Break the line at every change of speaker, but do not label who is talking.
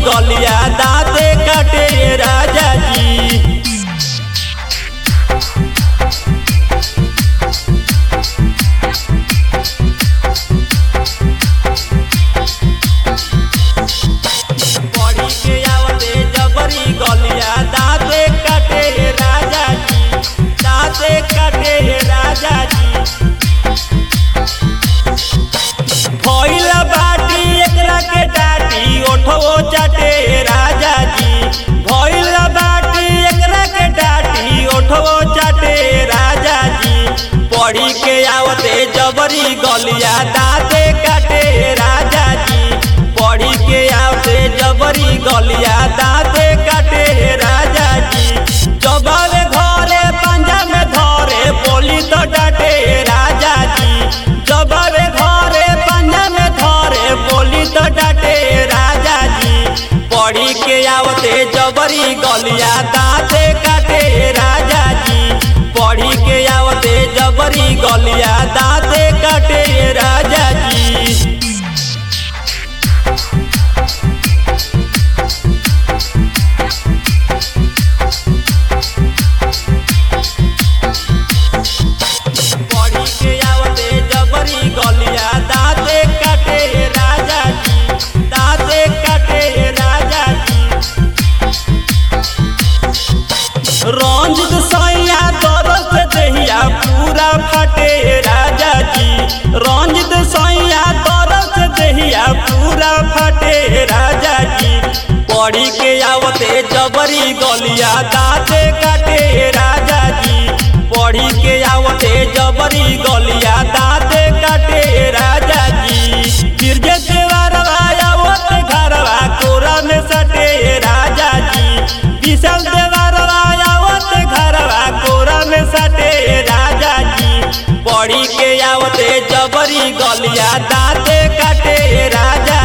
गलिया दाते काटे राजा जी पढ़ी के आवते जबरी गलिया दाते काटे राजा जी दाते काटे राजा जी भइला बाटी एकरा के डाटी ओठो चाटे राजा जी भइला बाटी एकरा के डाटी ओठो चाटे राजा जी पढ़ी के आवते जबरी गलिया दाते काटे राजा जी पढ़ी के आवते जबरी गलिया दाते काटे राजा जी जबावे घरे पंजा में धरे बोली तो डाटे राजा जी जबावे घरे पंजा में धरे बोली तो डाटे राजा जी पढ़ी के आवते जबरी गलिया दाते काटे राजा जी पढ़ी के आवते जबरी गलिया दाते काटे राजा जी पढ़ी के आवते जबरी गलिया दाते काटे राजा जी दाते काटे राजा जी रंजित सैया दरस दहिया पूरा फटे राजा जी रंजित सैया दरस दहिया पूरा फटे राजा जी पढ़ी के आवते जबरी गलिया दाते काटे राजा जी पढ़ी के आवते जबरी गलिया दाते काटे राजा जी गिरजे देवरवा आवते घरवा कोरा में सटे राजा जी विशाल देवरवा आवते घरवा कोरा में सटे राजा जी पढ़ी के आवते जबरी गलिया दाते काटे राजा